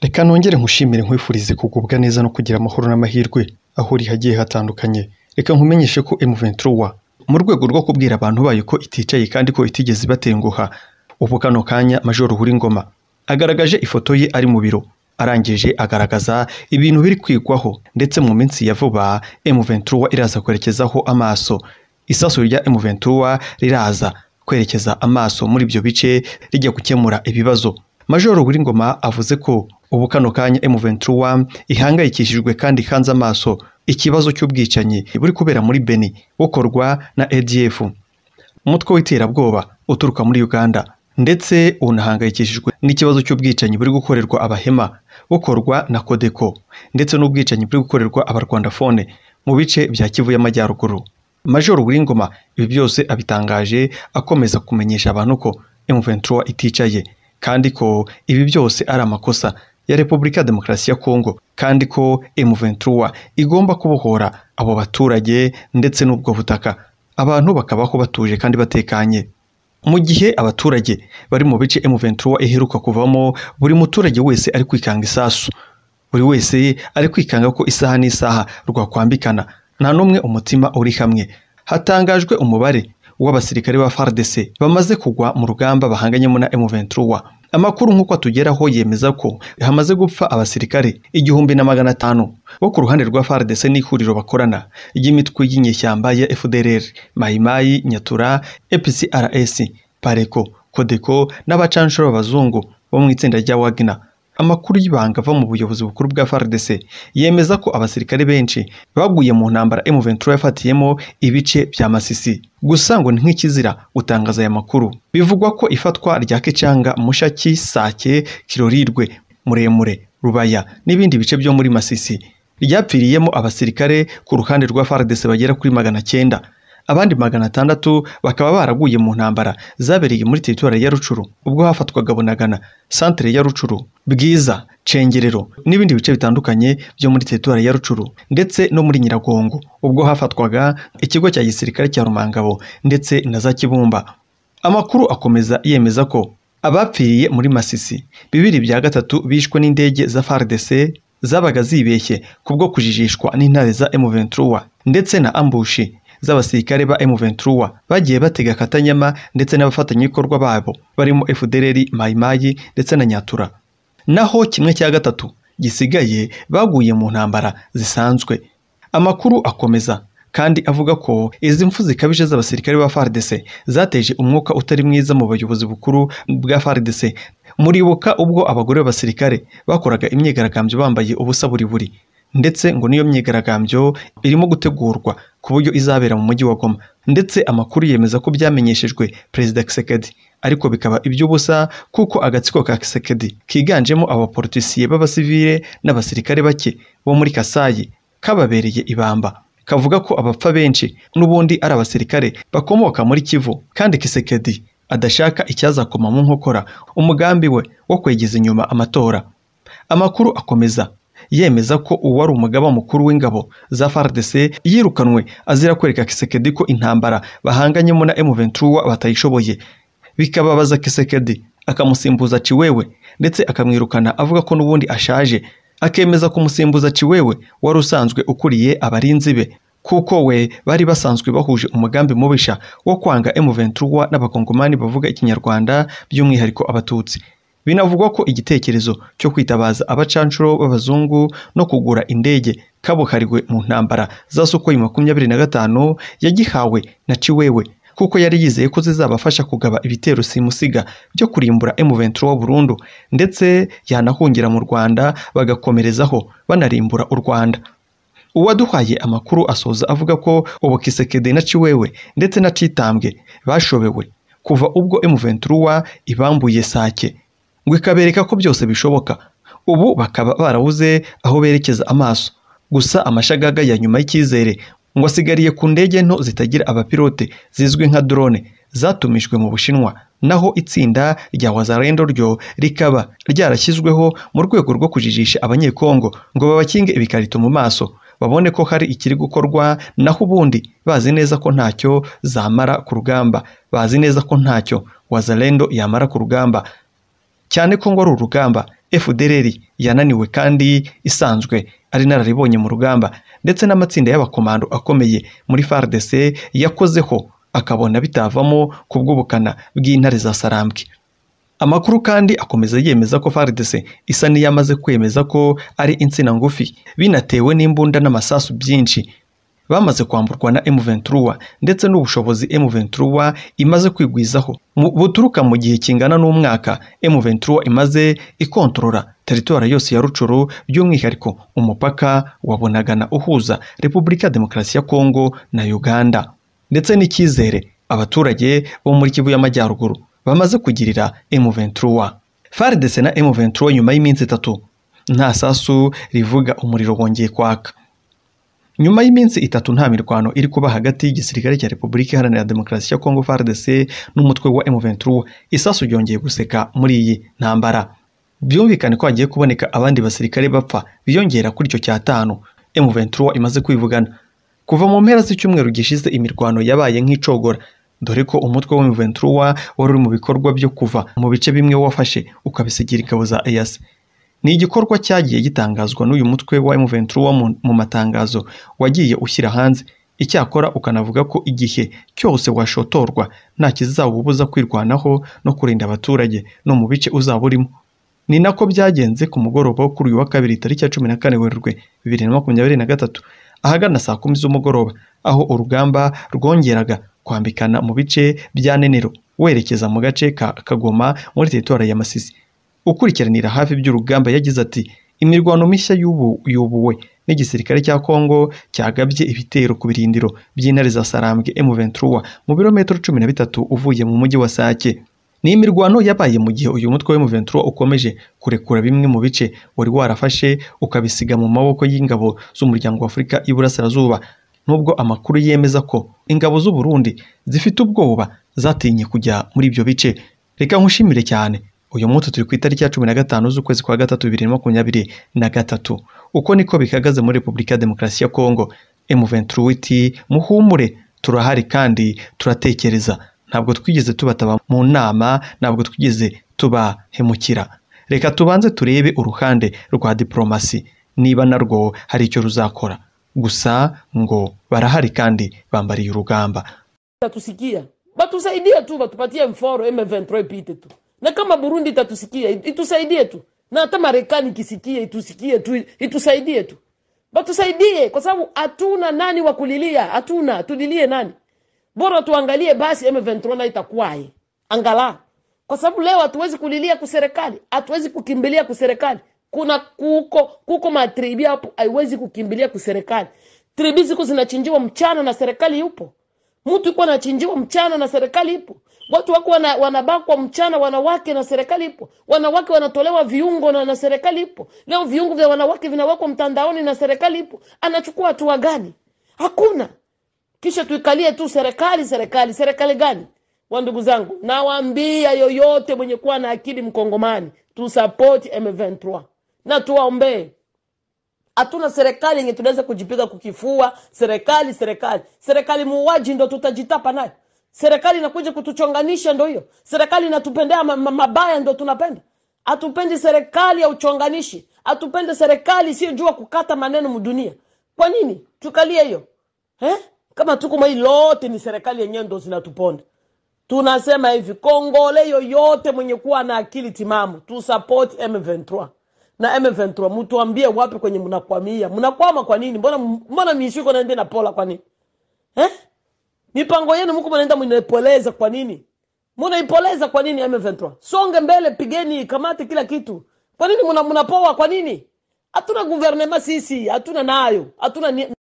Reka nongere nkushimire nkwifurize kugubwa neza no kugira amahoro n'amahirwe aho uri hagiye hatandukanye. Reka nkumenyeshe ko M23 mu rwego rwo kubwira abantu bayo ko iticaye kandi ko itigeze ibatenguha. Ubu kano kanya Major Nkurikiyingoma agaragaje ifoto ye ari mu biro arangije agaragaza ibintu biri kwigwaho ndetse mu minsi ya vuba M23 iraza kwerekezaho amaso. Isasu rya M23 riraza kwerekeza amaso muri ibyo bice rijya gukemura ibibazo. Major Nkurikiyingoma avuze ko ubu kano kanya M23 ihangayikishijwe kandi ihanze amaso ikibazo cy'ubwicanyi buri kubera muri Beni bukorwa na ADF umutwe w'iterabwoba uturuka muri Uganda ndetse unahangayikishijwe n'ikibazo cy'ubwicanyi buri gukorerwa abahema bukorwa na Kodeko ndetse n'ubwicanyi buri gukorerwa abarwandafone mu bice bya Kivu y'Amajyaruguru Major Nkurikiyingoma ibi byose abitangaje akomeza kumenyesha abantu ko M23 iticaye kandi ko ibi byose ari amakosa ya Repubulika ya Demokarasi ya Kongo kandi ko M23 igomba kubohora abo baturage ndetse n'ubwo butaka abantu bakabaho batuje kandi batekanye mu gihe abaturage bari mu bice M23 iheruka kuvamo buri muturage wese ari kwikanga isasu buri wese ari kwikanga ko isaha n'isaha rwakwambikana nta n'umwe umutima uri hamwe hatangajwe umubare w'abasirikare ba FARDC bamaze kugwa mu rugamba bahanganyemo na M23 amakuru nk'uko atugeraho yemeza ko hamaze gupfa abasirikare igihumbi na magana atanu bo ku ruhande rwa FARDC n'ihuriro bakorana ry'imitwe y'inyeshyamba ya FDLR Mayimayi Nyatura EPCRS Pareko Kodeko n'abacanshuro b'abazungu bo mu itsinda rya Wagner amakuru y'ibanga ava mu buyobozi bukuru bwa FARDC yemeza ko abasirikare benshi baguye mu ntambara M23 yafatiyemo ibice bya Masisi gusa ngo ni nk'ikizira gutangaza aya makuru bivugwa ko ifatwa rya Kicanga Mushaki Sake Kirorirwe Muremure Rubaya n'ibindi bice byo muri Masisi ryapfiriyemo abasirikare ku ruhande rwa FARDC bagera kuri magana cyenda abandi magana atandatu bakaba baraguye mu ntambara zabereye muri teritwari ya Rucuru ubwo hafatwaga Bunagana santere ya Rucuru Bwiza Cengerero n'ibindi bice bitandukanye byo muri teritwari ya Rucuru ndetse no muri Nyiragongo ubwo hafatwaga ikigo cya gisirikare cya Rumangabo ndetse na za Kibumba amakuru akomeza yemeza ko abapfiriye muri Masisi bibiri bya gatatu bishwe n'indege za FARDC zabaga zibeshye kubwo kujijishwa n'intare za M23 ndetse na ambushi z'abasirikare ba M23 bagiye batega akatanyama ndetse n'abafatanyabikorwa babo barimo FDLR Mayimayi ndetse na Nyatura naho kimwe cya gatatu gisigaye baguye mu ntambara zisanzwe amakuru akomeza kandi avuga ko izi mfu zikabije z'abasirikare ba FARDC zateje umwuka utari mwiza mu bayobozi bukuru bwa FARDC muribuka ubwo abagore b'abasirikare bakoraga imyigaragambyo bambaye ubusa buri buri ndetse ngo niyo myigaragambyo irimo gutegurwa ku buryo izabera mu mujyi wa Goma ndetse amakuru yemeza ko byamenyeshejwe perezida Kisekedi ariko bikaba iby'ubusa kuko agatsiko ka Kisekedi kiganjemo abapolitisiye b'abasivile n'abasirikare bake bo muri Kasayi kababereye ibamba kavuga ko abapfa benshi n'ubundi ari abasirikare bakomoka muri Kivu kandi Kisekedi adashaka icyazakoma mu nkokora umugambi we wo kwegeza inyuma amatora amakuru akomeza yemeza ko uwari umugaba mukuru w'ingabo za FARDC yirukanwe azira kwereka Kisekedi ko intambara bahanganyemo na M23 batayishoboye bikababaza Kisekedi akamusimbuza Ciwewe ndetse akamwirukana avuga ko n'ubundi ashaje akemeza kumusimbuza Ciwewe wari usanzwe ukuriye abarinzi be kuko we bari basanzwe bahuje umugambi mubisha wo kwanga M23 n'abakongomani bavuga ikinyarwanda by'umwihariko abatutsi binavugwa ko igitekerezo cyo kwitabaza abacanshuro b'abazungu no kugura indege kabuhariwe mu ntambara za Sukhoi makumyabiri na gatanu yagihawe na Ciwewe kuko yari yizeye ko zizabafasha kugaba ibitero simusiga byo kurimbura M23 burundu ndetse yanahungira mu Rwanda bagakomerezaho banarimbura u Rwanda uwaduhaye amakuru asoza avuga ko ubu Kisekedi na Ciwewe ndetse na Citambwe bashobewe kuva ubwo M23 ibambuye Sake ngo ikabereka ko byose bishoboka ubu bakaba barabuze aho berekeza amaso gusa amashagaga ya nyuma y'icyizere ngo asigariye ku ndege nto zitagira abapilote zizwi nka drone zatumijwe mu Bushinwa naho itsinda rya Wazalendo ryo rikaba ryarashyizweho mu rwego rwo kujijisha abanyekongo ngo babakinge ibikarito mu maso babone ko hari ikiri gukorwa naho ubundi bazi neza ko ntacyo zamara ku rugamba bazi neza ko ntacyo Wazalendo yamara ku rugamba cyane ko ngo ari urugamba FDLR yananiwe kandi isanzwe ari inararibonye mu rugamba ndetse n'amatsinda y'abakomando akomeye muri FARDC yakozeho akabona bitavamo ku bw'ubukana bw'intare za sarambwe amakuru kandi akomeza yemeza ko FARDC isa n'iyamaze kwemeza ko ari insina ngufi binatewe n'imbunda n'amasasu byinshi bamaze kwamburwa na M23 ndetse n'ubushobozi M23 imaze kwigwizaho Mu- buturuka mu gihe kingana n'umwaka M23 imaze ikontorora teritora yose ya Rucuru by'umwihariko umupaka wa Bunagana uhuza Repubulika ya Demokarasi ya Kongo na Uganda ndetse n'icyizere abaturage bo muri Kivu y'Amajyaruguru bamaze kugirira M23 FARDC na M23 nyuma y'iminsi itatu nta sasu rivuga umuriro wongeye kwaka nyuma y'iminsi itatu nta mirwano iri kuba hagati y'igisirikare cya repubulika iharanira demokarasi ya kongo fardc n'umutwe wa m23 isasu ryongeye guseka muri iyi ntambara byumvikane ko hagiye kuboneka abandi basirikare bapfa biyongera kuri icyo cyatanu m23 imaze kwivugana kuva mu mpera z'icyumweru gishize imirwano yabaye nk'icogora dore ko umutwe wa m23 wari uri mu bikorwa byo kuva mu bice bimwe wafashe ukabisigira ingabo za EAC ni igikorwa cyagiye gitangazwa n'uyu mutwe wa M23 mu- mu matangazo wagiye ushyira hanze icyakora ukanavuga ko igihe cyose washotorwa nta kizawubuza kwirwanaho no kurinda abaturage no mu bice uzaba urimo ni nako byagenze ku mugoroba wo kuri uyu wa kabiri tariki ya cumi na kane werurwe bibiri na makumyabiri na gatatu ahagana saa kumi z'umugoroba aho urugamba rwongeraga kwambikana mu bice bya nenero werekeza mu gace ka kagoma muri teritwari ya masisi ukurikiranira hafi by'urugamba yagize ati imirwano mishya y'ubu yubuwe n'igisirikare cya Kongo cyagabye ibitero ku birindiro by'intare za Sarambwe M23 mu birometero cumi na bitatu uvuye mu mujyi wa Sake ni imirwano yabaye mu gihe uyu mutwe wa M23 ukomeje kurekura bimwe mu bice wari warafashe ukabisiga mu maboko y'ingabo z'umuryango wa Afurika y'Iburasirazuba nubwo amakuru yemeza ko ingabo z'u Burundi zifite ubwoba zatinye kujya muri ibyo bice reka nkushimire cyane uyu munsi turi ku itariki ya cumi na gatanu z'ukwezi kwa gatatu bibiri na makumyabiri na gatatu uko niko bihagaze muri repubulika ya demokarasi ya kongo M23 iti muhumure turahari kandi turatekereza ntabwo twigeze tubataba mu nama ntabwo twigeze tubahemukira reka tubanze turebe uruhande rwa diporomasi niba narwo hari icyo ruzakora gusa ngo barahari kandi bambariye urugamba itatusikia batusaidie tu batupatie mforo M23 ipite tu na kama Burundi itatusikia it- itusaidie tu na hata Marekani ikisikia itusikie tu itusaidie tu batusaidie kwa sababu hatuna nani wa kulilia hatuna tulilie nani bora tuangalie basi M23 na itakuwaje angala kwa sababu leo hatuwezi kulilia kuserikali hatuwezi kukimbilia kuserikali kuna kuko kuko matribi hapo haiwezi kukimbilia kuserikali tribi ziko zinachinjiwa mchana na serikali yupo mtu yuko anachinjiwa mchana na serikali ipo watu wako wana, wanabakwa mchana wanawake na serikali ipo wanawake wanatolewa viungo na, na serikali ipo leo viungo vya wanawake vinawekwa mtandaoni na serikali ipo anachukua hatua gani hakuna kisha tuikalie tu serikali serikali serikali gani wa ndugu zangu nawaambia yoyote mwenye kuwa na akili mkongomani tusapoti m23 na tuwaombee hatuna serikali yenye tunaweza kujipiga kukifua serikali serikali serikali muuaji ndo tutajitapa nayo serikali inakuja kutuchonganisha ndo hiyo serikali inatupendea ma- ma- mabaya ndo tunapenda hatupendi serikali ya uchonganishi hatupendi serikali isiyojua kukata maneno mdunia kwa nini tukalie hiyo eh? kama tuko mwa hii lote ni serikali yenyewe ndo zinatuponda tunasema hivi kongole yoyote mwenye kuwa na akili timamu tu support m23 na m23 mtuambie wapi kwenye mnakwamia mnakwama kwa nini mbona mbona mishiko naende na pola kwa nini eh? mipango yenu mko mnaenda mnaipoleza kwa nini mnaipoleza kwa nini m23 songe mbele pigeni kamate kila kitu kwa nini mna- mnapoa kwa nini hatuna guvernema sisi hatuna nayo hatuna ni-